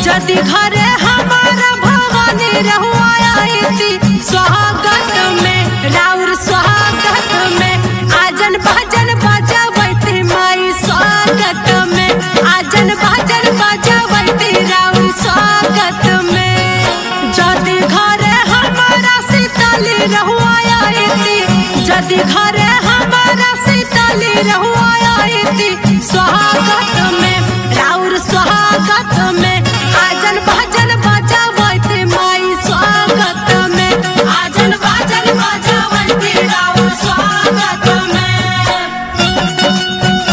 जदि घरे हमारा भवानी रहुआती स्वागत में राउर स्वागत में आजन भजन बजावती माई स्वागत में आजन भजन बजावती राउर स्वागत में जदि घरे हमारा शीतली रहुआती जदि घरे हमारा शीतली रहुआती स्वागत में राउर स्वागत में आजन भजन बजावती माई स्वागत में आजन भजन बजावती राउर स्वागत में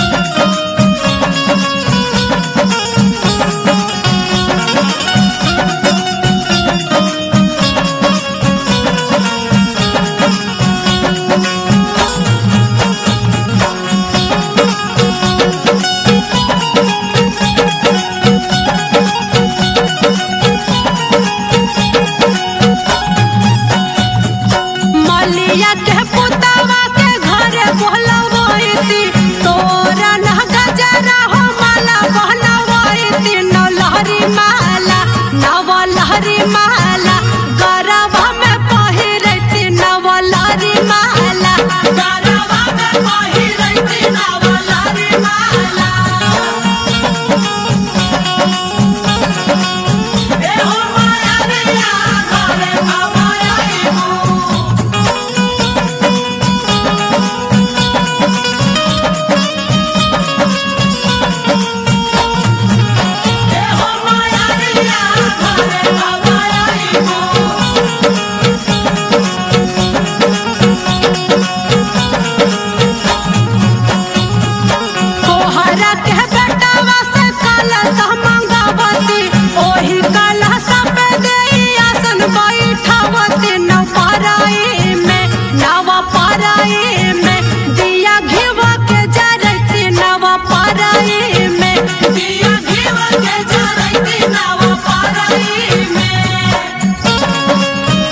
मलिया के पुतवा के घरे बोलवैती तोरा न गजरा हो माला बहनवैती नौ लहरी माला नव लहरी माला गरबा में पहिरैती नव लहरी माला गरबा में पहिरैती नव लहरी माला ए हो माया रिया घरे भवाई हो ए हो माया रिया घरे भवाई हो तोहरा के बेटावा से कलश मंगावती ओही कलश पे देई आसन बैठावती नव पराई में नव पराई में दिया घिव के जरती नव पराई में दिया घिव के जरती नव पराई में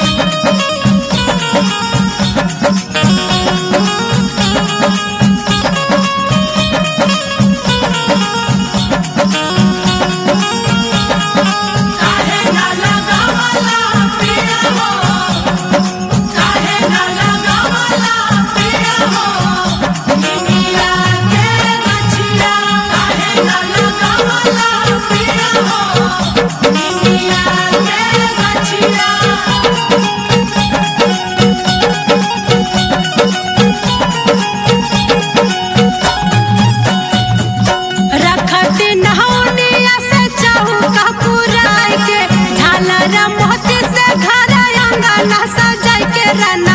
काहे न लगावला पिया हो काहे न लगावला पिया हो निमिया के गछिया काहे न लगावला पिया हो निमिया के गछिया रखती नहौनिया से चौका पुराई के झालर मोती से घर अंगना सजाई के रना